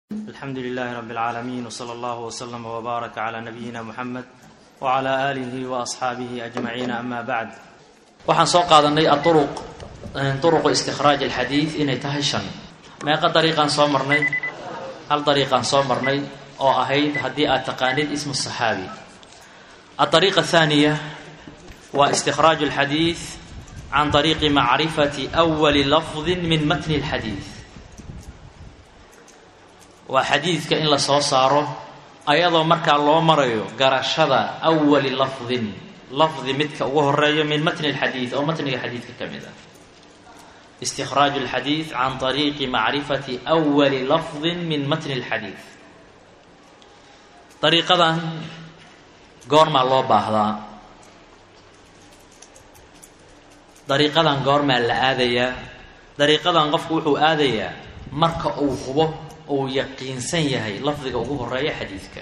alxamdu lilahi rab اlcaalamiin wslى allah wslm wbaarak cla nabiyina muxamed wcla alihi waasxaabihi ajmaciin ama bacd waxaan soo qaadanay aruq uruqu istikhraaj alxadiid inay tahay shan meeqa dariiqaan soo marnay hal dariiqaan soo marnay oo ahayd haddii aad taqaanid ismu saxaabi aariiqa ahaaniya waa istikhraaju alxadiid can طariiqi macrifati أwali lafdi min matni اlxadiid waa xadiidka in la soo saaro ayadoo markaa loo marayo garashada awali lafdin lafdi midka ugu horeeyo min matni اlxadiid oo matniga xadiidka ka mid ah istikhraaju اlxadiid can طariiqi macrifati أwali lafdi min matni اlxadiid dariiqadan goormaa loo baahdaa dariiqadan goormaa la aadayaa dariiqadan qofku wuxuu aadayaa marka uu hubo uu yaqiinsan yahay lafdiga ugu horeeya xadiidka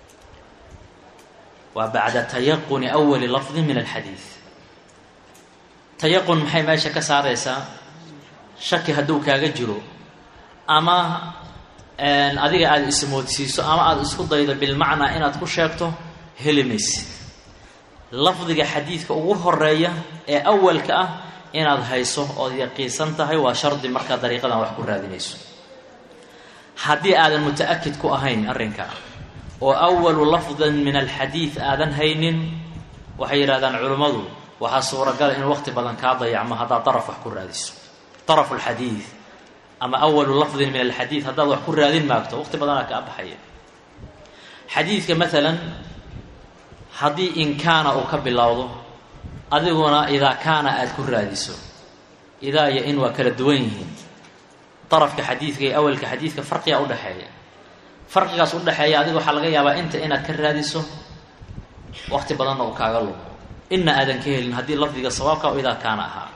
waa bacda tayaquni awali lafdi min alxadiid tayaqun maxay meesha ka saareysaa shaki hadduu kaaga jiro ama adiga aada ismoodsiiso ama aada isku daydo bilmacnaa inaad ku sheegto heli maysid lafdiga xadiidka ugu horeeya ee awalka ah inaad hayso ood yaqiinsan tahay waa shardi markaa dariiqadan wax ku raadinayso haddii aadan muta-akid ku ahayn arrinka oo awalu lafdin min alxadiid aadan haynin waxay yidhahdaan culimmadu waxaa suuragala in waqti badan kaa dayacmo haddaad daraf wax ku raadiso darafu lxadiid ama awalu lafdin min alxadiid haddaad wax ku raadin maagto waqti badanaa kaa baxaya xadiidka maalan haddii in kaana uu ka bilowdo adiguna idaa kaana aada ku raadiso idaa iyo in waa kala duwan yihiin darafka xadiidka iyo awalka xadiidka farqiga udhexeeya farqigaas udhexeeya adiga waxaa laga yaabaa inta inaad ka raadiso waqti badanna uu kaaga lumo inna aadan ka helin haddii lafdiga sawaabka o idaa kaana ahaa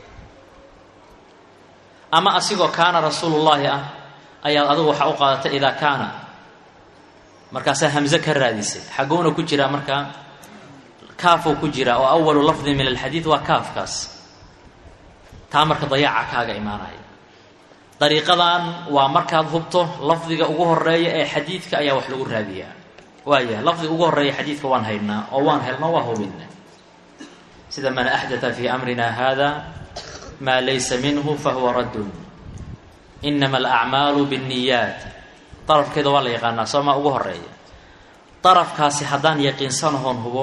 ama asigoo kaana rasuulullaahi ah ayaad adigu waxaa u qaadatay idaa kaana markaasaa hamze ka raadisay xagouna ku jiraa markaa kaafuu ku jiraa oo awalu lafdin min alxadiid waa kaafkaas taa marka dayaaca kaaga imaanaya dariiqadan waa markaad hubto lafdiga ugu horeeya ee xadiidka ayaa wax lagu raadiyaa waayahay lafdiga ugu horeeya xadiidka waan haynaa oo waan helno waa hubina sida man axdata fii amrina hada maa laysa minhu fahuwa raddun inama alacmaalu biاnniyaat darafkeeda waa la yaqaanaa soomaa ugu horeeya darafkaasi haddaan yaqiinsanahoon hubo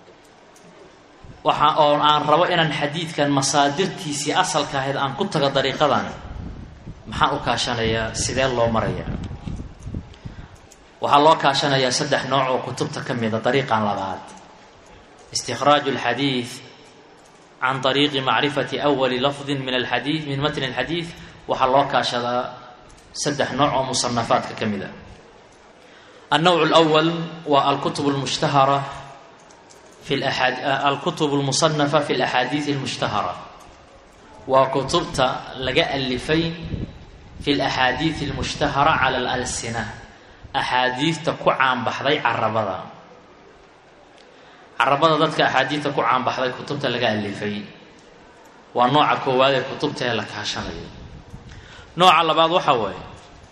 waxa oo aan rabo inaan xadiidkan masaadirtiisii asalka ahayd aan ku tago dariiqadan maxaan u kaashanayaa sidee loo marayaa waxaa loo kaashanayaa saddex nooc oo kutubta ka mida dariiqan labaad istikhraaju alxadiid can طariiqi macrifati awali lafdin min alxadiid min matni alxadiid waxaa loo kaashadaa saddex nooc oo musanafaadka ka mid a النوع الأول waa alkutub الmushtahara fi alkutub الmuصنafa fi الأxaadiiث الmushtahara waa kutubta laga alifay fi اlأxaadiiث الmushtahara calى اlalsina axaadiidta ku caanbaxday carabada carabada dadka axaadiidta ku caanbaxday kutubta laga alifay waa nooca koowaad ee kutubta ee la kaashanayo nooca labaad waxa waaye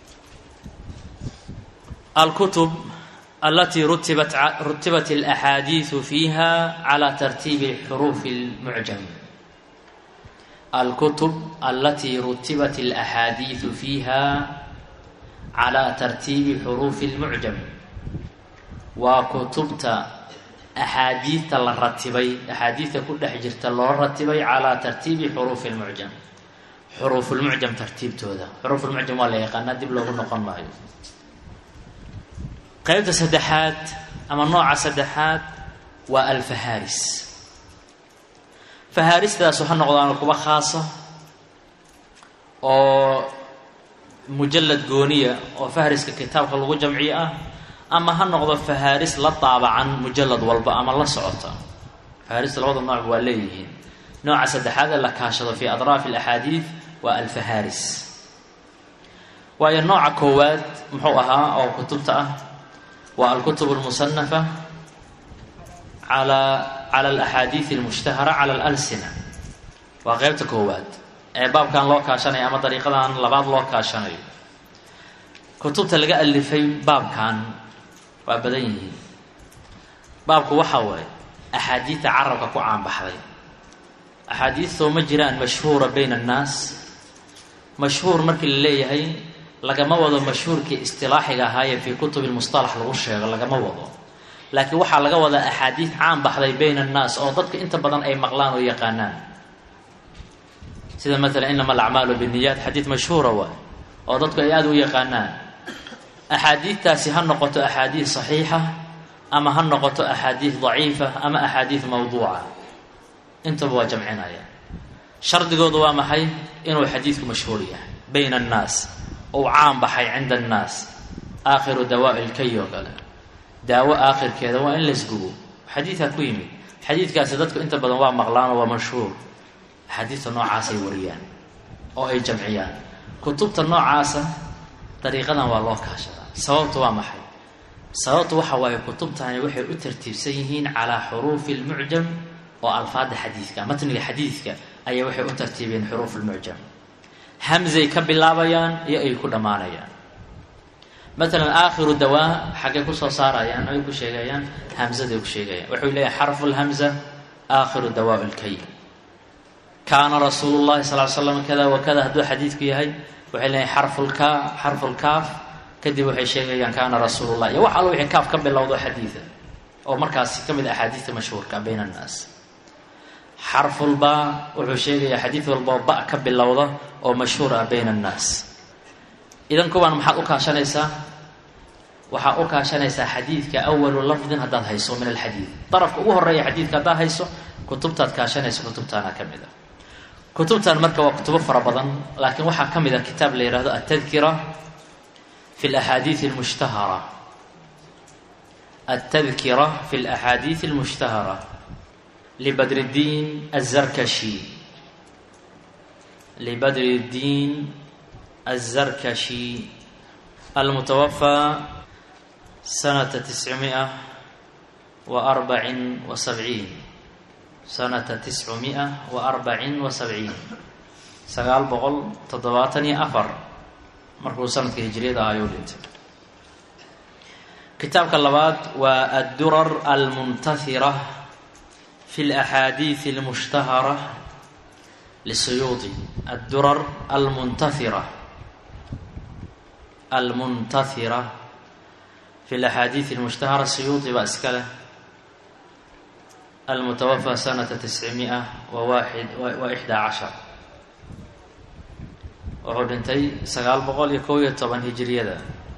alkutub alati rutibat rutibat alaxaadiidu fiiha calى tartiibi xuruufi اlmucjam alkutub alatii rutibat alaxaadiidu fiiha calى tartiibi xuruufi اlmucjam waa kutubta axaadiidta la ratibay axaadiidta ku dhex jirta loo ratibay calى tartiibi xuruufi اlmucjam xuruuf lmucjam tartiibtooda xuruuf lmucjam waa la yaqaanaa dib loogu noqon maayo qaybta saddexaad ama nooca saddexaad waa alfahaaris fahaaristaasu ha noqdaan kuwa khaasa oo mujalad gooniya oo fahriska kitaabka lagu jamciyo ah ama ha noqdo fahaaris la daabacan mujalad walba ama la socota fahaarista labada nooc waa leeyihiin nooca saddexaad ee la kaashado fi adraafi alaxaadiid waa alfahaaris waayo nooca koowaad muxuu ahaa oo kutubta ah waa alkutub almusanafa ala cala alaxaadiid almushtahara cala alalsina waa qeybta koowaad ee baabkan loo kaashanayo ama dariiqadan labaad loo kaashanayo kutubta laga alifay baabkan waa badan yihiin baabku waxaa waaye axaadiidta carabka ku caanbaxday axaadiistoo ma jiraan mashhuura bayna annaas mashhuur markii la leeyahay lagama wado mashhuurkii istilaaxiga ahaayee fii kutubi lmustalax lagu sheego lagama wado laakiin waxaa laga wadaa axaadiid caan baxday bayna annaas oo dadka inta badan ay maqlaan oo yaqaanaan sida maalan inama alacmaalu binniyaat xadiid mashhuura waay oo dadku ay aada u yaqaanaan axaadiidtaasi ha noqoto axaadiid saxiixa ama ha noqoto axaadiid daciifa ama axaadiid mawduuca intaba waa jamcinaya shardigoodu waa maxay inuu xadiidku mashhuur yahay bayna annaas ou caan baxay cinda annaas aakhiru dawaa'i ilkay oo kale daawo aakhirkeeda waa in laysgubo xadiidkaa ku yimid xadiidkaasi dadku inta badan waa maqlaan oo waa mashhuur axaadiidta noocaasay wariyaan oo ay jamciyaan kutubta noocaasa dariiqadan waa loo kaashadaa sababtu waa maxay sababtu waxa waaye kutubtani waxay u tartiibsan yihiin calaa xuruufi lmucjam oo alfaada xadiidka matniga xadiidka ayay waxay u tartiibiyeen xuruuf lmucjam hamzay ka bilaabayaan iyo ay ku dhammaanayaan matalan aakhiru dawaa xaggay kusoo saarayaan ay ku sheegayaan hamzaday ku sheegayaan wuxuu leeyahay xarfu lhamza aakhiru dawaa lkay kaana rasuulu llahi sal l slam kada wa kada hadduu xadiidku yahay waxay leeyahay xarfulka xarfulkaaf kadib waxay sheegayaan kaana rasuulullah iyo wax allo wixii kaaf ka bilowdo xadiida oo markaasi ka mid a axaadiidta mashhuurka bayna annaas xarfulbaa wuxuu sheegayaa xadiid walboo ba ka bilowda oo mashhuur ah bayna annaas idan kuwaan maxaad u kaashanaysaa waxaad u kaashanaysaa xadiidka awalu lafdin haddaad hayso min alxadiid darafka ugu horeeya xadiidka haddaad hayso kutubtaad kaashanaysa kutubtaana ka mid a kutubtan marka waa kutubo fara badan laakiin waxaa ka mid a kitaab la yihahdo altadkira fi laxaadiid almushtahara altadkira fi laxaadiid almushtahara libadr اddiin azarkashi libadr اddiin azarkashi almutawafaa sanata tiscmiئa wa arbacin wa sabciin sanata tiscumia wa arbacin wa sabciin sagaal boqol toddobaatan iyo afar markuu sanadka hijriyada ah ayuu dhintay kitaabka labaad waa addurar almuntahira fi laxaadiid almushtahara lisuyuudi addurar almuntahira almuntahira fi laxaadiid almushtahara suyuudi baa iska leh almutawafى sanata tiscimiئa wa waaxid wa ixdaa cashar wuxuu dhintay sagaal boqol iyo kow iyo toban hijiriyada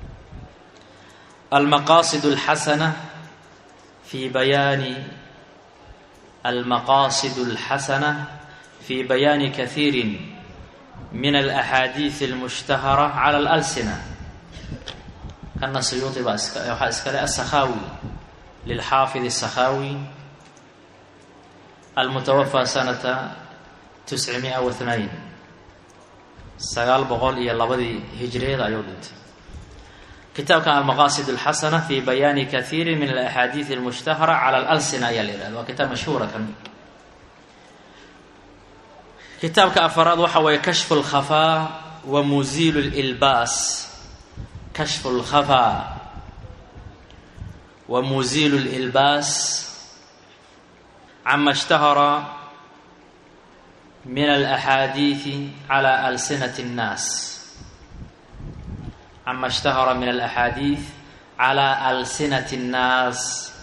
almaqaasid اlxasana fi bayaani almaqaasid اlxasana fi bayaani kahiiri min alaxaadiid اlmushtahara calى اlalsina kana suyuudi baa iska waxaa iskale asakhaawi lilxaafid الsakhaawi almutawafaa sanata tiscimiئa wa hnayn sagaal boqol iyo labadii hijriyada ayuu dhintay kitaabkan almaqaasid اlxasana fi bayaani kahiiri min alaxaadiid اlmushtahara cala alalsina ayaa la yihahda waa kitaab mashhuura kan kitaabka afaraad waxa waye kashfu اlkhafaa wa muziilu اlilbaas kashfu اlkhafaa wa muziilu اlilbaas cama اshtahara min alaxaadiidi cala alsinati اnnaas cama اshtahara min alaxaadiid cala alsinati اnnaas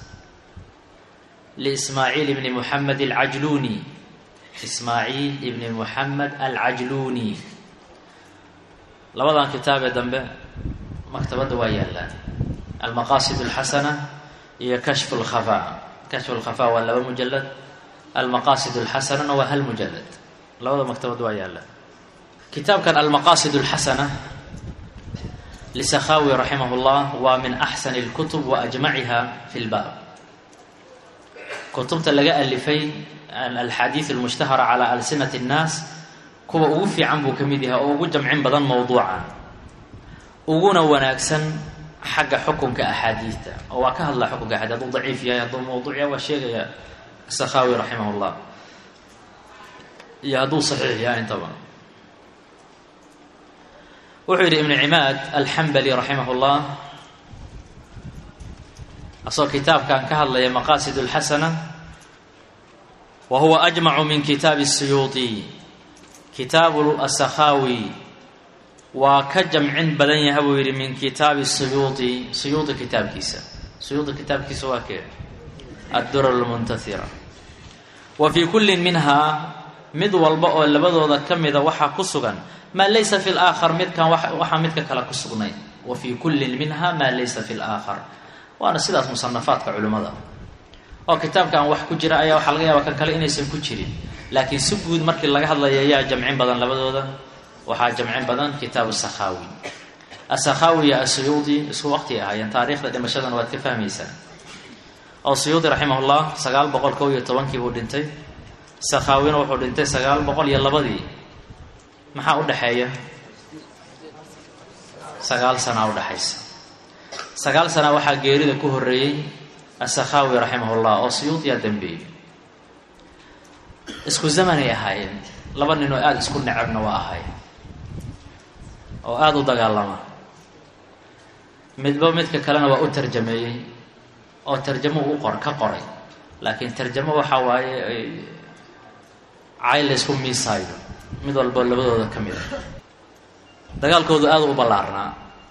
liismaaciil ibni muxamed alcajluni ismaaciil ibni muxamed alcajluni labadan kitaabee dambe maktabadda waa yaallaan almaqaasid اlxasana iyo kashfu اlkhafaa kashfu lkhafaa waa laba mujalad almaqaasid اlxasanana waa hal mujalad labada maktabad waa yaalla kitaabkan almaqaasid اlxasana lisakhawi raximah اllah waa min axsani اlkutub wa ajmaciha fi lbaab kutubta laga alifay alxaadiid almushtahara calaa alsinati اnnaas kuwa ugu fiican buu ka mid yahay oo ugu jamcin badan mowduuca uguna wanaagsan xagga xukunka axaadiidta oo waa ka hadlaa xukunka axaadiid hadduu daciif yahay hadduu mawduuc yahay waa sheegaya sakhawi raximah اllah iyo hadduu saxiix yahay intaba wuxuu yidhi ibnu cimaad alxambali raximah llah asagoo kitaabkan ka hadlaya maqaasid اlxasana wa huwa ajmacu min kitaabi الsuyuuطi kitaabu asakhaawi waa ka jamcin badan yaha buu yidhi min kitaabi suyuuطi suyuuطi kitaabkiisa suyuuطi kitaabkiisa waa kee addurar اlmuntaira wa fii kulli minhaa mid walba oo labadooda ka mida waxaa ku sugan maa laysa fi laakhar midkan waxaa midka kale ku sugnay wa fii kullin minha maa laysa fi laakhar waana sidaas musanafaadka culimmada oo kitaabkan wax ku jira ayaa waxaa laga yaaba kan kale inaysan ku jirin laakiin si guud markii laga hadlaya ayaa jamcin badan labadooda waxaa jamcin badan kitaabu sakhaawi asakhaawi iyo asuyuudi isku waqti ahaayeen taariikhda dhimashadana waad ka fahmaysaa oo suyuudi raximahullah sagaal boqol kow iyo tobankii buu dhintay sakhaawina wuxuu dhintay sagaal boqol iyo labadii maxaa u dhexeeya sagaal sanaa udhexaysa sagaal sana waxaa geerida ku horeeyey asakhaawi raximahullah oo suyuudiyaa dambeeyey isku zamanay ahaayeen laba nin oo aada isku necabna waa ahaayeen oo aada u dagaalama midba midka kalena waa u tarjameeyey oo tarjamo u qor ka qoray laakiin tarjamo waxaa waaye cay laysku miisaayo mid walbo labadooda ka mid a dagaalkoodu aada u ballaarnaa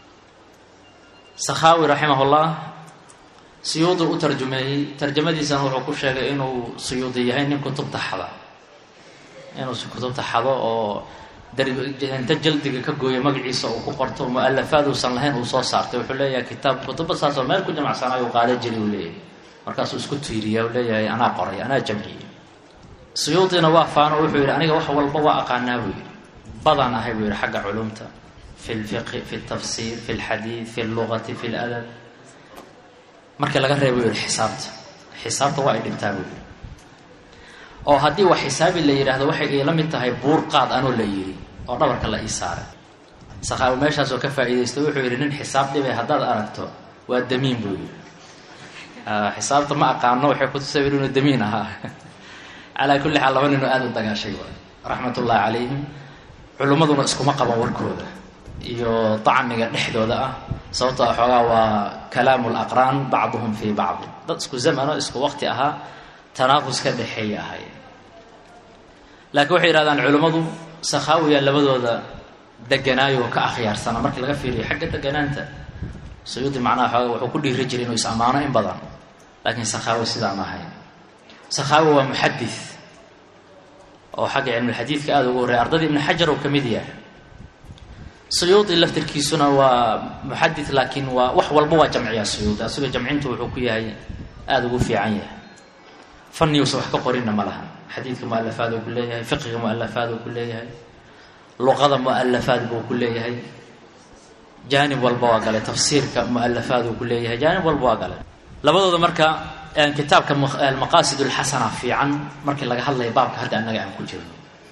sakhaawi raximahullah suyuudi u tarjumeeyey tarjamadiisana wuxuu ku sheegay inuu suyuudi yahay nin kutubta xada inuu kutubta xado oo inta jaldiga ka gooyo magaciisa uu ku qorto mu-alafaad uusan lahayn uu soo saartay wuxuu leeyahay kitaab kutuba saasoo meel ku jamacsanay uu qaada jiri uu leeyahay markaasuu isku tiiriya u leeyahay anaa qoray anaa jamciyey suyuudina waa faano wuxuu yidhi aniga wax walba waa aqaanaa buu yidhi badan ahay buu yidhi xagga culumta fi lfiqhi fi ltafsiir fi lxadiid fi llugati fi ladab markii laga reeba buu yihi xisaabta xisaabta waa ay dhibtaa buu yidhi oo haddii wax xisaabi la yidhaahdo waxay iila mid tahay buur qaad anoo la yidhi oo dhabarka la ii saaray sakhaawi meeshaasoo ka faa'iidaysta wuxuu yidhi nin xisaab dhibay haddaad aragto waa damiin buu yidhi xisaabta ma aqaano waxay kutusay inuu damiin ahaa calaa kulli xaal laba ninoo aada u dagaashay waay raxmat ullahi calayhim culimmaduna iskuma qaban warkooda iyo dacmiga dhexdooda ah sababtoo xoogaa waa kalaamu laqraan bacduhum fii bacdi dad isku zamano isku waqti ahaa tanaaqus ka dhexeeya ahay laakiin waxay yidhahdaan culimmadu sakhaawiya labadooda deganaayo ka akhyaarsana markii laga fiiriyo xagga deganaanta suyuudi macnaha xooga wuxuu ku dhiiri jiray inuu is ammaano in badan laakiin sakhaawi sidaan ahayn sakhaawi waa muxadis oo xagga cilmulxadiidka aada ugu horreya ardadii ibnu xajar uu ka mid yahay suyuudi laftirkiisuna waa muxadis laakiin waa wax walba waa jamciyaa suyuudi asagoo jamcintu wuxuu ku yahay aada ugu fiican yahay faniyuusa wax ka qorinna ma laha xadiidka mu-alafaad uu ku leeyahay fiqiga mu-alafaad uu ku leeyahay luqada mu-alafaad buu ku leeyahay jaanib walba waa galay tafsiirka mu-alafaad uu ku leeyahay jaanib walba waa galay labadooda marka kitaabka almaqaasid alxasana fiican markii laga hadlaya baabka hadda annaga aan ku jirno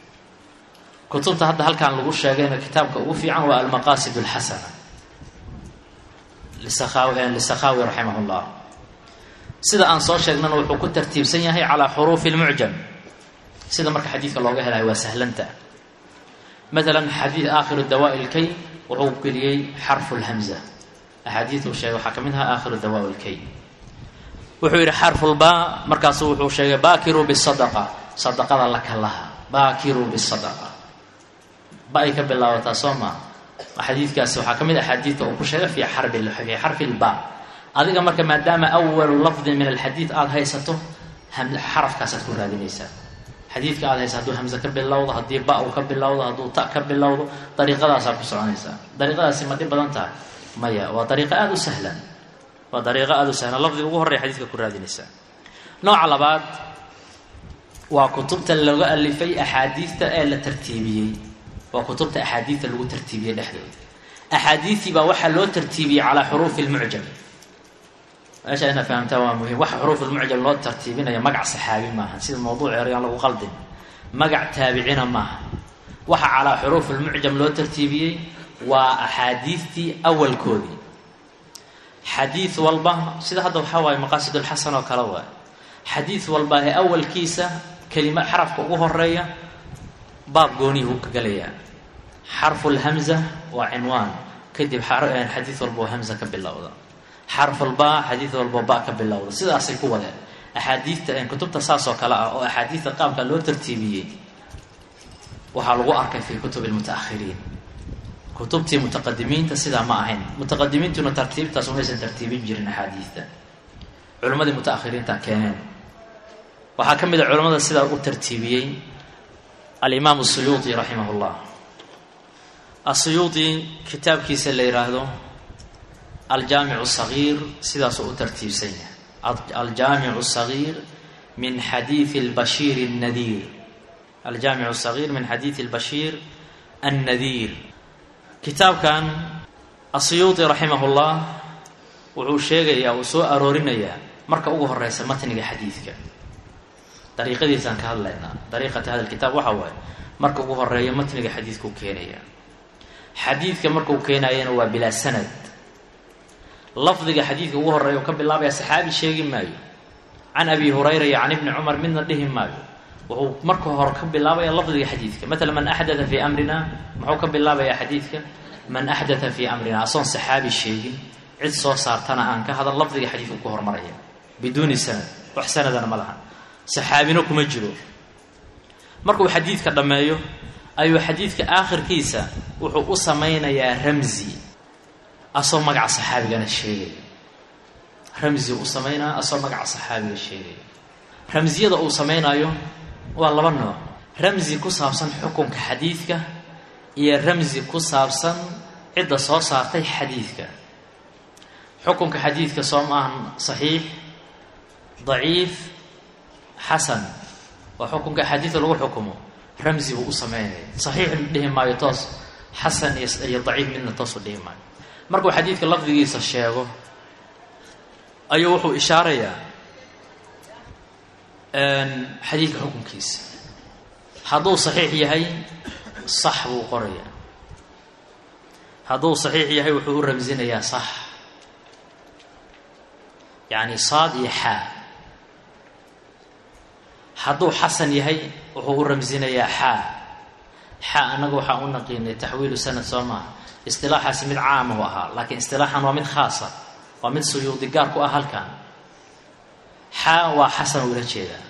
kutubta hadda halkaan lagu sheegayna kitaabka ugu fiican waa almaqaasid alxasana lisakaawi lisakhaawi raximah llah sida aan soo sheegnana wuxuu ku tartiibsan yahay calaa xuruufi lmucjam sida marka xadiidka looga helayo waa sahlanta maalan xadiid aakhiru dawaa lkay wuxuu geliyey xarfu lhamza axaadiid uu sheegay waxaa ka mid ahaa aakhiru dawaa lkay wuxuu yidhi xarfulbaa markaasu wuxuu sheegay baakiruu bisadaqa sadaqada la kalaha baakiruu bisadaqa ba ay ka bilaabataa soo maa xadiidkaasi waxaa ka mid axaadiidka uu ku sheegay fi xarbi fii xarfi lba adiga marka maadaama awalu lafdin min alxadiid aada haysato xarafkaasaad ku raadinaysaa xadiidka aada haysa hadduu hamze ka bilowdo haddii ba uu ka bilowdo hadduu ta ka bilowdo dariiqadaasaa ku soconaysaa dariiqadaasi ma dhib badan tahay maya waa dariiqo aada u sahlan waa dariiqo aada u sahlan lafdiga ugu horreya xadiidka ku raadinaysaa nooca labaad waa kutubta laga alifay axaadiidta ee la tartiibiyey waa kutubta axaadiidta lagu tartiibiyey dhexdooda axaadiidtii baa waxaa loo tartiibiyey calaa xuruufi lmucjam meesha ina fahamtaa waa muhim waxa xuruuf lmucjam loo tartiibinaya magac saxaabi maaha sida mawduuc eryaan lagu qaldin magac taabicina maaha waxa calaa xuruuf lmucjam loo tartiibiyey waa axaadiidtii awalkoodii xadiid walba sida hadda waxaa waaye maqaasid ulxasan oo kale waay xadiid walba ee awalkiisa kelima xarafka ugu horeeya baab gooniyuu ka gelayaa xarfu lhamza waa cinwaan kadib xadiid walboo hamza ka bilowda xarfulbaa xadiid walboo ba ka bilowda sidaasay ku wadeen axaadiidta kutubta saas oo kale ah oo axaadiidta qaabka loo tartiibiyey waxaa lagu arkay fi kutub lmutaahiriin kutubtii mutaqadimiinta sidaa ma ahayn mutaqadimiintuna tartiibtaas umaysan tartiibin jirin axaadiidta culimmadii mutaahiriinta keeneen waxaa ka mid a culimmada sidaa u tartiibiyey alimaam asuyuuti raximah llah asuyuuti kitaabkiisa la yidhaahdo aljaamicu sagiir sidaasuu u tartiibsan yahay aljaamicu sagiir min xadiidi lbashiir annadiir aljaamicu sagiir min xadiidi albashiir annadiir kitaabkan asuyuuti raximah llah wuxuu sheegayaa uu soo aroorinayaa marka ugu horeysa matniga xadiidka dariiqadiisaan ka hadlaynaa dariiqata hada kitaab waxa waaye marka ugu horeeyo matniga xadiidkuu keenaya xadiidka markuu keenayana waa bilaa sanad lafdiga xadiidka ugu horeeya uu ka bilaabaya saxaabi sheegi maayo can abi hurayra iyo can ibni cumar midna dhihi maayo wuxuu marka hore ka bilaabaya lafdiga xadiidka maala man axdaa fii amrina muxuu ka bilaabaya xadiidka man axdaa fii amrina asoon saxaabi sheegin cid soo saartana aan ka hadal lafdiga xadiidku ku hormaraya biduuni sanad wax sanadana ma laha saxaabino kuma jiro markuu xadiidka dhammeeyo ayuu xadiidka aakhirkiisa wuxuu u samaynayaa ramzi asoo magaca saxaabigana sheegaya ramzi u samaynaya asoo magaca saxaabiga sheegaya ramsiyada uu samaynayo waa laba nooc ramsi ku saabsan xukunka xadiidka iyo ramsi ku saabsan cidda soo saartay xadiidka xukunka xadiidka soo maahan saxiix daciif xasan waa xukunka axaadiida lagu xukumo ramsi buu u sameynaya saxiix dhihi maayo toos xasan iyo daciif midna toosu dhihi maayo markuu xadiidka lafdigiisa sheego ayuu wuxuu ishaarayaa xadiidka xukunkiisa hadduu saxiix yahay sax buu qorayaa hadduu saxiix yahay wuxuu u ramsinayaa sax yacni saad iyo xaa hadduu xasan yahay wuxuu u ramsinayaa xaa xaa annaga waxaa u naqiinay taxwiilu sanad soo maaha istilaaxaasi mid caama u ahaa laakiin istilaaxan waa mid khaasa waa mid suyuudi gaar ku ah halkan xaa waa xasan ula jeedaa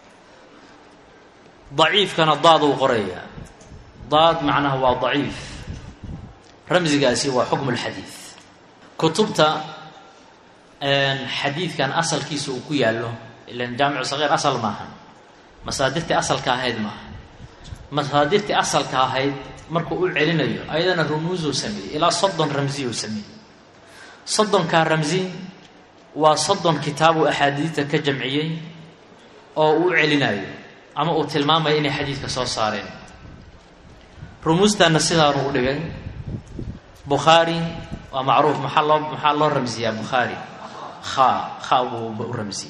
daciifkana daaduu qorayaa daad macnaha waa daciif ramsigaasi waa xukmu lxadiid kutubta xadiidkan asalkiisa uu ku yaallo ilan jaamicu sagiir asal maaha masaadirtii asalka ahayd maaha masaadirtii asalka ahayd markuu u celinayo ayadana rumuusuu sameeyey ilaa soddon ramsiyuu sameeyey soddonkaa ramsi waa soddon kitaabuu axaadiidta ka jamciyey oo uu celinayo ama uu tilmaamayo inay xadiidka soo saareen rumuustaana sidaanu u dhigay bukhaari waa macruuf maxaa loo maxaa loo ramsiyaa bukhaari kha kha buu u ramsiyey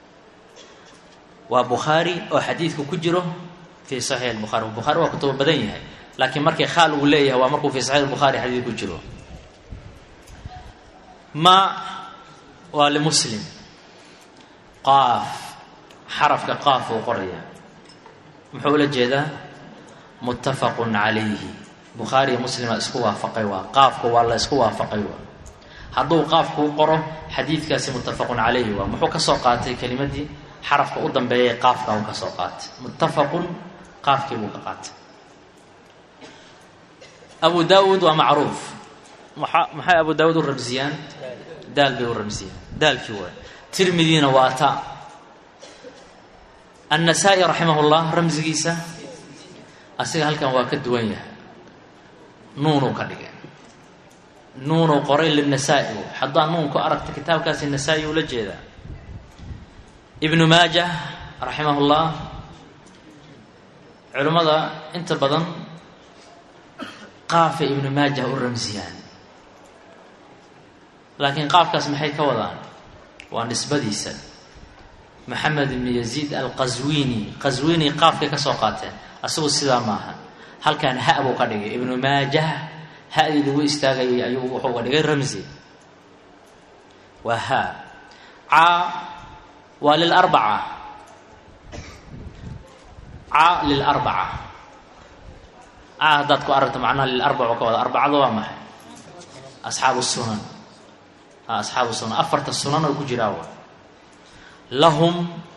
waa bukhaari oo xadiidku ku jiro fii saxiix bukhari bukhaari waa kutubo badan yahay laakiin markii khaal uu leeyahay waa markuu fii saxiix bukhaari xadiid ku jiro ma waa limuslim qaaf xarafka qaaf uu qoraya muxuu ula jeedaa muttafaqun calayhi bukhaari iyo muslima isku waafaqay waa qaafku waa la isku waafaqay waa hadduu qaafkuu qoro xadiidkaasi muttafaqun calayhi waa muxuu ka soo qaatay kelimadii xarafka u dambeeyay qaafka uu ka soo qaatay muttafaqun qaafkii buu ka qaatay abu daawuud waa macruuf maa maxay abu daawuud u ramsiyaan daal bay u ramsiyaan daalkii waay tirmidina waa ta annasaa-i raximah llah ramsigiisa asiga halkan waa ka duwan yahay nuunuu ka dhigay nuunuu qoray linasaa-i haddaa nuun ku aragta kitaabkaasi nasaa-i ula jeedaa ibnu maaja raximah llah culimmada inta badan qaafay ibnu maaja u ramsiyaan laakiin qaafkaas maxay ka wadaan waa nisbadiisa maxamed ibnu yaziid alqaswini qaswini qaafkay ka soo qaateen asagu sidaa maaha halkan ha buu ka dhigay ibnu maajah ha-dii lagu istaagayay ayuu wuxuu ka dhigay ramsi waa ha ca waa lilarbaca ca lilarbaca a haddaad ku aragto macnaha lilarbacu ka wada arbacada waa maxay asxaabu sunan asxaabu sunan afarta sunan oo ku jiraa wa lahum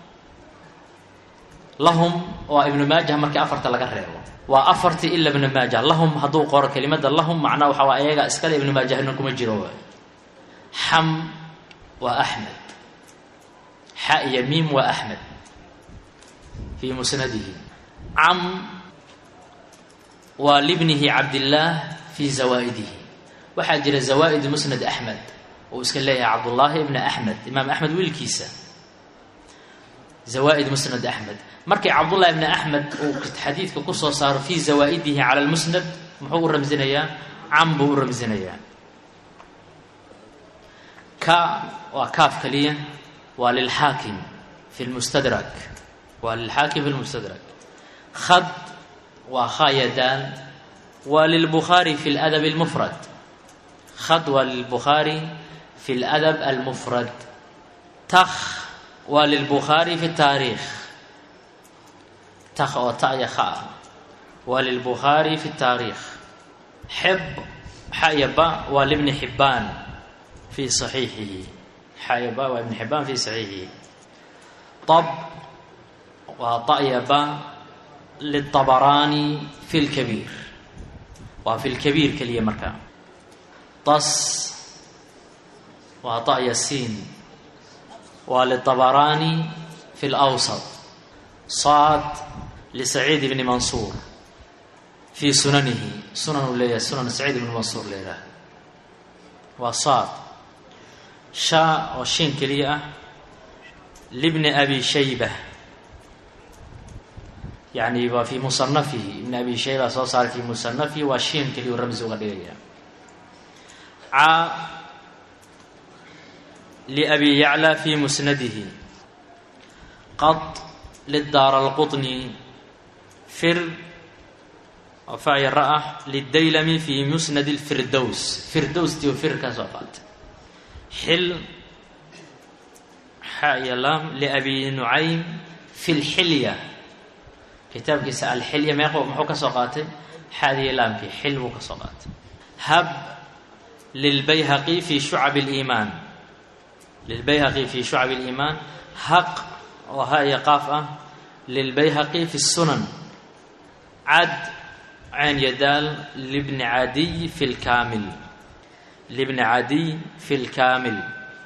lahum waa ibnu maajah markii afarta laga reebo waa afartii ila ibnu maajah lahum hadduu qoro kelimada lahum macnaa waxa waa ayaga iskale ibnu maajahna kuma jiro waay xam waa axmed xa iyo miim waa axmed fii musnadihi cam waa libnihi cabdillaah fii zawaa'idihi waxaa jira zawaa'id musnad axmed uu iska leeyahay cabdullaahi ibna axmed imaam axmed wiilkiisa zawaa'id musnad axmed markii cabdullahi ibni axmed uu xadiidka kusoo saaro fii zawaa'idihi cala lmusnad muxuu u ramsinayaa cam buu u ramsinayaa ka waa kaaf kaliya waa lilxaakim fi lmustadrak waa lilxaakim fi lmustadrak khad waa khayadaan waa lilbukhaari fi ladab almufrad khad waa lilbukhaari fi ladab almufrad takh waa lilbukhaari fi taariikh takh oo ta'ya kha ah waa lilbukhaari fi taariikh xib xaya ba waa libni xibbaan fi saxiixihi xaya ba waa ibni xibbaan fi saxiixihi tab waa ta'ya ba liلطabaraani fi اlkabiir waa fi lkabiir keliya markaa tas waa ta'ya siin waa liلطabaraani fi اlأwsط saad lisaciid ibni mansuur fii sunanihi sunan uu leeyahay sunan saciid ibni mansuur leeyahay waa saad shaa oo shin keliya ah libni abi shayba yani waa fii musanafihi ibni abi shayba soo saaray fii musanafihi waa shin keliya u ramsi uga dhigaya ca liabi yacla fii musnadihi qad lidaar alqطni fir oo facya ra-ah lidaylami fi musnad lfirdows firdowstii oo fir ka soo qaatay xil xa iyo lam liabi nucaym fi lxilya kitaabkiisa alxilya meeq muxuu ka soo qaatay xaadiyo laamkii xil buu ka soo qaatay hab lilbayhaqi fi shucab اliimaan lilbayhaqi fi shucab اliimaan haq oo ha iyo qaaf ah lilbayhaqi fi الsunan cad cayn yadaal libni cadiy fi lkaamil libni cadiy fi lkaamil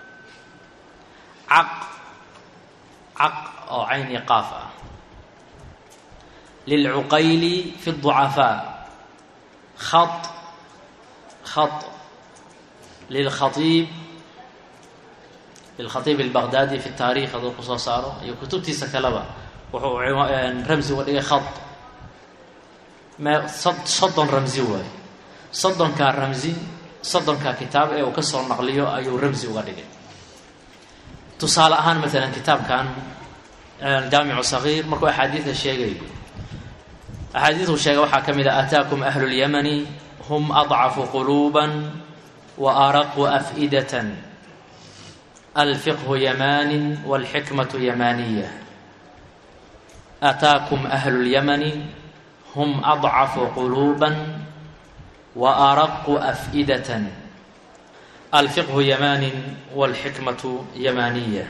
caq caq oo cayn iyo qaaf ah lilcuqayli fi الضucafaa khaط khaط lilkhaiib lilkhaiib albaqdaadi fi taarikh hadduu ku soo saaro iyo kutubtiisa kaleba wuxuu ramsi uga dhigay khaط me soddon ramsi waaye soddonkaa ramsi soddonkaa kitaab ee uu ka soo naqliyo ayuu ramsi uga dhigay tusaale ahaan maalan kitaabkan jaamicu sagiir markuu axaadiida sheegayo axaadiidu sheega waxaa ka mid a ataakum ahlu اlyamani hum adcafu quluuba wa araqu af'idatan alfiqhu yamani wاlxikmatu yamaniya ataakum ahlu اlyamani hum adcafu quluuba wa araqu af'idatan alfiqhu yamanin wاlxikmatu yamaniya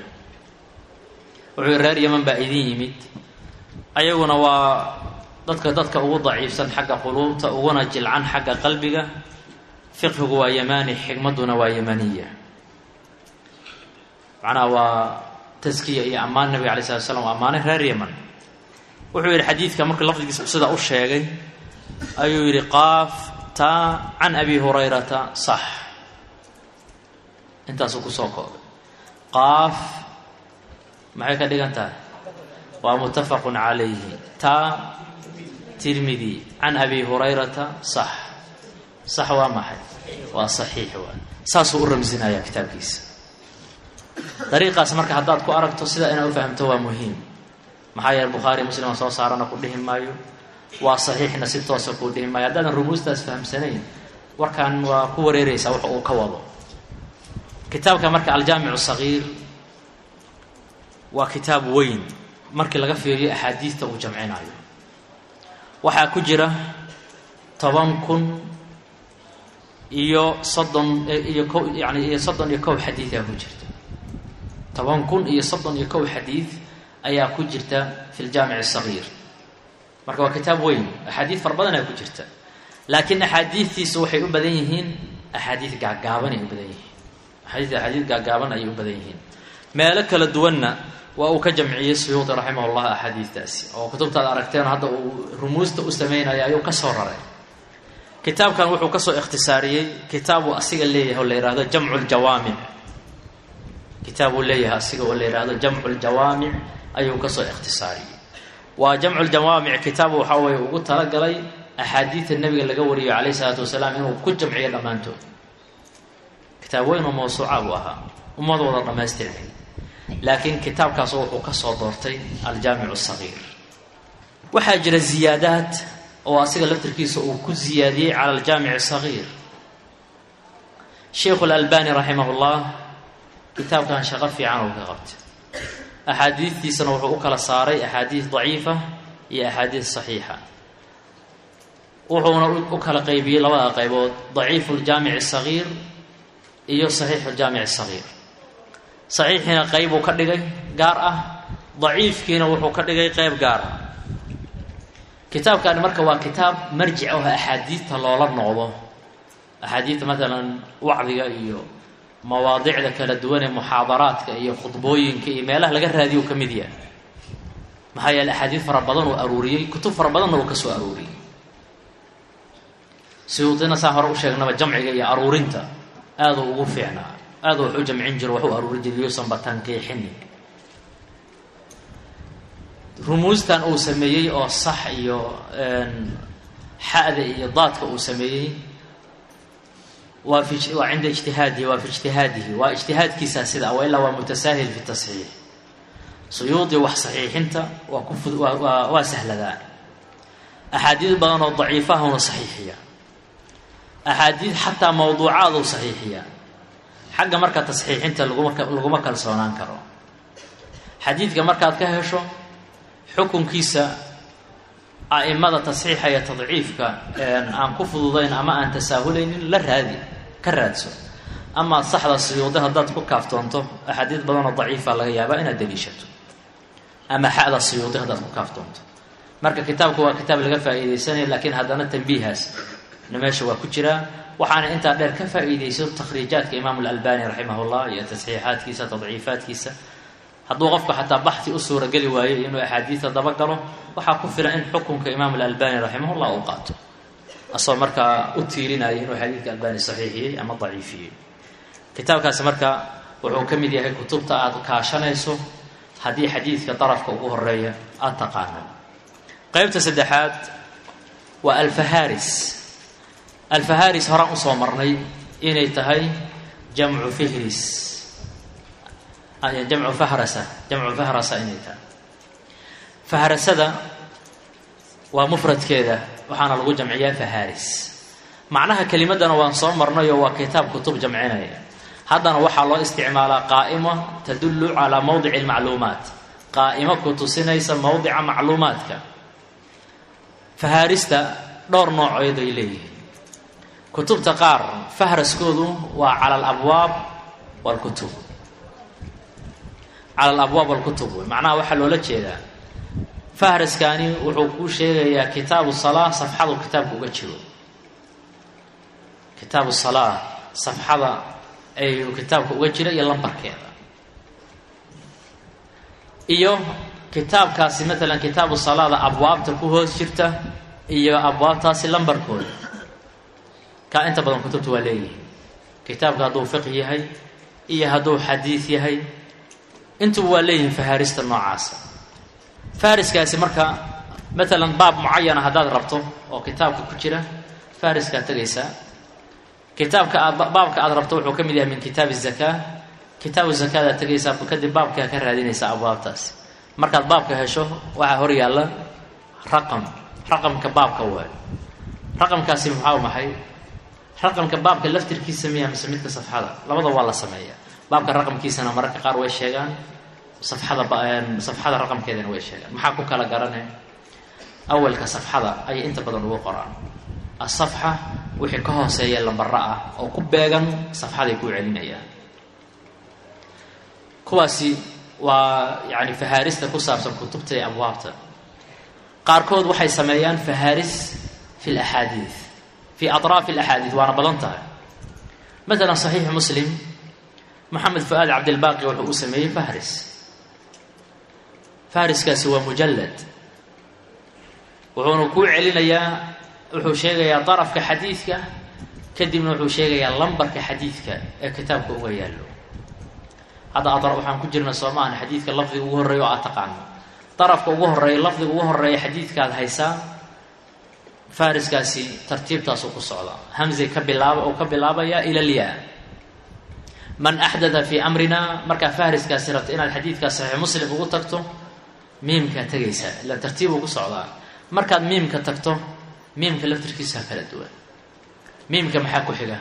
wuxuu reer yaman baa idin yimid ayaguna waa dadka dadka ugu daciifsan xagga quluubta uguna jilcan xagga qalbiga fiqhigu waa yamani xikmadduna waa yamaniya macnaha waa taskiya iyo ammaan nabiga alay slat slam ammaanay reer yaman wuxuu yidhi xadiidka markii lafdigiisa sidaa u sheegay ayuu yidhi qaaf taa can abi hurayrata sax intaasuu kusoo koobay qaaf maxay ka dhigan tahay waa muttafaqun calayhi taa tirmidi can abi hurayrata sax sax waa maxay waa saxiix waay saasuu u ramsinaya kitaabkiisa dariiqaas marka haddaad ku aragto sidaa inaad u fahamto waa muhiim maxaa yeele bukhaari muslima soo saarana ku dhihi maayo waa saxiixna si toosa kuu dhihi maayo haddaadan rumuustaas fahamsanayn warkan waa ku wareereysaa wax uu ka wado kitaabka marka aljaamicu sagiir waa kitaab weyn markii laga fiiriyo axaadiidta uu jamcinayo waxaa ku jira toban kun iyo soddon iyo ko yani iyo soddon iyo kow xadiidaa ku jirta toban kun iyo soddon iyo kow xadiid ayaa ku jirta fi ljaamic asagiir marka waa kitaab weyn axaadiid fara badan ayaa ku jirta laakiin axaadiidtiisu waxay u badan yihiin axaadiid gaagaaban ay u badan yihiin axaadiid axaadiid gaagaaban ayay u badan yihiin meelo kala duwanna waa uu ka jamciyey suyuudi raximah llah axaadiidtaasi oo kutubtaad aragteen hadda uu rumuusta u sameynaya ayuu ka soo raray kitaabkan wuxuu kasoo ikhtisaariyey kitaabuu asiga leeyahay oo la yihahdo jamcu ljawaamic kitaab uu leeyahay asiga oo la yihahdo jamcu ljawaamic ayuu kasoo ikhtisaariyey waa jamcu ljawaamic kitaab waxa weye ugu talagalay axaadiida nebiga laga wariyo calayh isalaatu wasalaam inuu ku jamciyo dhammaantood kitaab weyn oo mawsuuca buu ahaa ummad wada dhammaystirnay laakiin kitaabkaas wuxuu ka soo doortay aljaamic sagiir waxaa jira ziyaadaad oo asiga laftirkiisa uu ku ziyaadiyey cala aljaamic sagiir sheikhu lalbani raximah llah kitaabkan shaqo fiican uu ka qabtay axaadiidtiisana wuxuu u kala saaray axaadiid daciifa iyo axaadiid saxiixa wuxuuna u kala qeybiyey labada qaybood daciifu ljaamic sagiir iyo saxiixu ljaamic sagiir saxiixiina qeybuu ka dhigay gaar ah daciifkiina wuxuu ka dhigay qeyb gaar ah kitaabkani marka waa kitaab marjic ah axaadiidta loola noqdo axaadiidta maalan wacdiga iyo mawaadicda kala duwan ee muxaadaraadka iyo khudbooyinka iyo meelaha laga raadiyo ka mid yahay maxaa yeele axaadiid fara badan uu aruuriyey kutub fara badanna uu ka soo aruuriyey siyuudina saa hore u sheegnaba jamciga iyo aruurinta aaduu ugu fiicnaa aada wax u jamcin jiro wax u aruurin jiray yuusan batankiixini rumuustan uu sameeyey oo sax iyo xa'da iyo daadka uu sameeyey waa fi waa cinda ijtihaadihi waa fi ijtihaadihi waa ijtihaadkiisa sida wa ilaa waa mutasaahil fi tasxiix suyuudi wax saxiixinta waa ku fud waa waa sahladaa axaadiid badan oo daciifahuna saxiixiya axaadiid xataa mawduucaaduu saxiixiya xagga marka tasxiixinta laguma laguma kalsoonaan karo xadiidka markaad ka hesho xukunkiisa a'imada tasxiixa iyo tadciifka aan ku fududayn ama aan tasaahulaynin la raadi ka raadso amaa saxda siyuuda haddaad ku kaaftoonto axaadiid badanoo daciifa laga yaabaa inaad daliishato ama xa'da siyuudi haddaad ku kaaftoonto marka kitaabku waa kitaab laga faa'iidaysanaya laakiin haddana tambiihaas na meesha waa ku jiraa waxaana intaa dheer ka faa'iidayso takhriijaadka imaamu alalbani raximah llah iyo tasxiixaadkiisa tadciifaadkiisa hadduu qofku xataa baxi u suurageli waayo inuu axaadiida dabagalo waxaa ku filan in xukunka imaam alalbani raximah llah uu qaato asagoo markaa u tiirinaya inuu xadiidka albani saxiixiyey ama daciifiyey kitaabkaasi marka wuxuu ka mid yahay kutubta aada kaashanayso haddii xadiidka darafka ugu horeeya aada taqaano qeybta saddexaad waa alfaharis alfaharis horaan usoo marnay inay tahay jamcu fihris jamcu fahrasa jamcu fahrasa inay tahay fahrasada waa mufradkeeda waxaana lagu jamciyaa faharis macnaha kelimadana waan soo marnay oo waa kitaab kutub jamcinaya haddana waxaa loo isticmaalaa qaa'imo tadullu calaa mowdici lmacluumaat qaa'imo ku tusinaysa mowdica macluumaadka fahaarista dhowr noocood ay leeyihiin kutubta qaar fahraskoodu waa cala alabwaab walkutub cala alabwaab walkutub wey macnaha waxaa loola jeedaa fahraskani wuxuu kuu sheegayaa kitaabu salaa safxadu kitaabka uga jiro kitaabu salaa safxada ayuu kitaabka uga jira iyo lambarkeeda iyo kitaabkaasi matalan kitaabu salaada abwaabta ku hoos jirta iyo abwaabtaasi lambarkooda kaa inta badan kutubta waa leeyihiin kitaabka hadduu fiq yahay iyo hadduu xadiid yahay intuba waa leeyihiin fahaarista noocaasa fahriskaasi marka matalan baab mucayana haddaad rabto oo kitaabka ku jira fahriskaa tegaysaa kitaabka aad baabka aad rabto wuxuu ka mid yahay min kitaabi zakaa kitaabu zakadaad tegaysaa kadib baabkaa ka raadinaysaa abwaabtaasi markaad baabka hesho waxaa hor yaalla raqam raqamka baabka waay raqamkaasi maxaa maxay raqamka baabka laftirkiisa miya mise midka safxada labada waa la sameeya baabka raqamkiisana mararka qaar way sheegaan safxada safxada raqamkeedana way sheegaan maxaa ku kala garane awalka safxada ayay inta badan ugu qoraan asafxa wixii ka hooseeya lambara ah oo ku beegan safxaday kuu celinayaan kuwaasi waa yani fahaarista ku saabsan kutubta iyo abwaabta qaarkood waxay sameeyaan fahaaris fi laxaadiid fi atraafi alaxaadiid waana badan tahay maala saxiixu muslim moxamed fu-aad cabdilbaaqi wuxuu u sameeyey fahris fahriskaasi waa mujallad wuxuuna kuu celinayaa wuxuu sheegayaa darafka xadiidka kadibna wuxuu sheegayaa lambarka xadiidka ee kitaabka uga yaallo hadda adar waxaan ku jirna soo maahan xadiidka lafdiga ugu horreeya oo aad taqaano darafka ugu horreeya lafdiga ugu horreeya xadiidkaad haysaa fahriskaasi tartiibtaasuu ku socdaa hamzay ka bilaaba oo ka bilaabaya ila lyaa man axdata fii amrina markaa fahriskaasi rabta inaad xadiidkaa saxiix muslim ugu tagto miimkaa tegaysaa ila tartiibuu ku socdaa markaad miimka tagto miimka laftirkiisaa kala duwan miimka maxaa ku xiga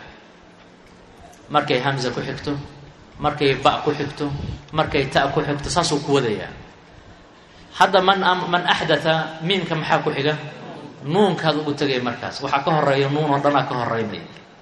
markay hamza ku xigto markay ba ku xigto markay ta ku xigto saasuu ku wadayaa hadda man man axdata miimka maxaa ku xiga nuunkaad ugu tegay markaas waxaa ka horeeya nuun oo dhanaa ka horeynaya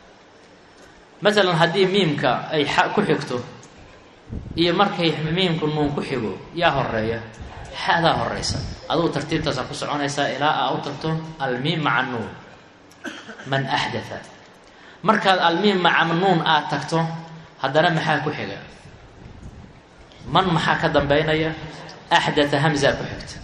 masalan haddii miimka ay xa ku xigto iyo markay miimku nuun ku xigo yaa horeeya xadaa horeysa adugu tartiibtaasaa ku soconaysaa ilaa aa u tagto almiim maca nuun man axdata markaad almiim maca nuun aad tagto haddana maxaa ku xiga man maxaa ka dambeynaya axdata hamzaa ku xigta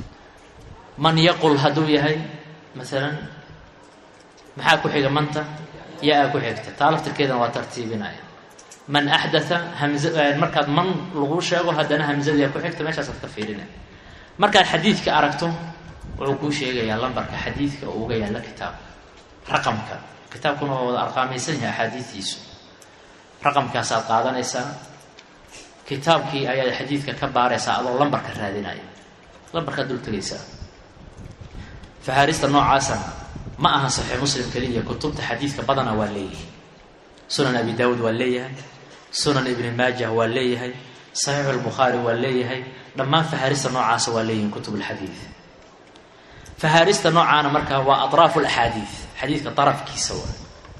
man yaqul hadduu yahay masalan maxaa ku xiga manta yaa-a ku xigta taa laftirkeedana waa tartiibinaya man axdata hamza markaad man lagu sheego haddana hamzadiyaa ku xigta meeshaasaad ka fiirinaya markaad xadiidka aragto wuxuu kuu sheegayaa lambarka xadiidka oo uga yaalla kitaabka raqamka kitaabkuna waa wada arqaamaysan yahay axaadiidiisu raqamkaasaad qaadanaysaa kitaabkii ayaad xadiidka ka baaraysaa adoo lambarka raadinaya lambarkaad dul tegaysaa fahaarista noocaasana ma aha saxiix muslim keliya kutubta xadiidka badana waa leeyihi sunan abi daawuud waa leeyahay sunan ibni maajah waa leeyahay saxiixu lbukhaari waa leeyahay dhammaan fahaarista noocaasa waa leeyihin kutub lxadiid fahaarista noocaana markaa waa atraafu laxaadiid xadiidka darafkiisa waa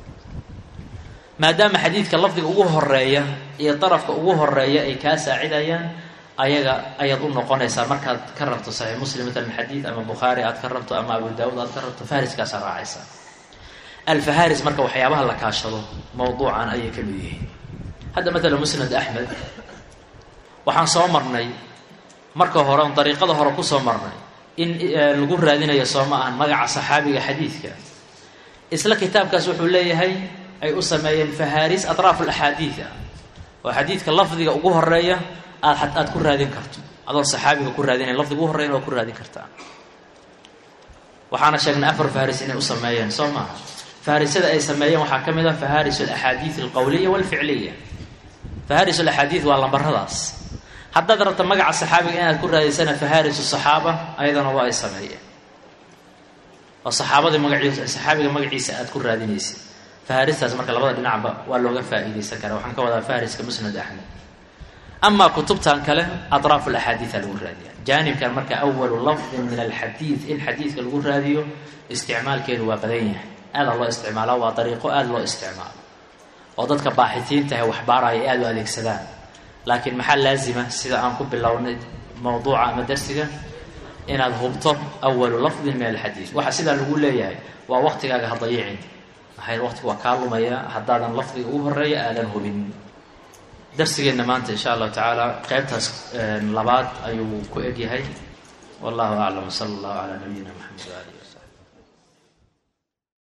maadaama xadiidka lafdiga ugu horeeya iyo darafka ugu horeeya ay kaa saacidayaan ayaga ayaad u noqonaysaa markaad ka rabto saxiix muslim matalan xadiid ama bukhaari aad ka rabto ama abu daawuud aad ka rabto fahriskaasaa raacaysaa alfaharis marka waxyaabaha la kaashado mawduucan ayay ka mid yihiin hadda matalan musnad axmed waxaan soo marnay marka hore on dariiqada hore kusoo marnay in lagu raadinayo soo ma ahan magaca saxaabiga xadiidka isla kitaabkaas wuxuu leeyahay ay u sameeyeen faharis atraaf alaxaadiid ah oo xadiidka lafdiga ugu horeeya aad aad ku raadin karto adoon saxaabiga ku raadinay lafdiga ugu horreyan waa ku raadin kartaa waxaana sheegnay afar faharis inay u sameeyeen soo maaha faharisada ay sameeyeen waxaa ka mid ah faharis alaxaadiid alqowliya walficliya faharis alaxaadiid waa lambaradaas haddaad rabta magaca saxaabiga inaad ku raadiysana faharisu saxaaba ayadana waa ay sameeyeen oo saxaabadii magaciisa saxaabiga magaciisa aad ku raadinaysid faharistaas marka labada dhinacba waa looga faa'iidaysan karaa waxaan ka wadaa fahariska musnad axmed amaa kutubtan kale atraaf alaxaadiida lagu raadiya jaanibkan marka awalu lafdin min alxadiid in xadiidka lagu raadiyo isticmaalkeedu waa badan yahay aada loo isticmaala waa dariiqo aada loo isticmaalo oo dadka baaxitiinta ee waxbaaraya aada u adeegsadaan laakiin maxaa laazima sida aan ku bilownay mawduuca ama darsiga inaad hubto awalu lafdin min alxadiid waxa sidaa lagu leeyahay waa waqtigaaga ha dayicin maxay waqtiga waa kaa lumaya haddaadan lafdiga ugu horeeya aadan hubin darsigeenna maanta insha allahu tacaala qeybtaas labaad ayuu ku egyahay wallahu aclam sala allahu calaa nabiyina maxamed waalihi wasalam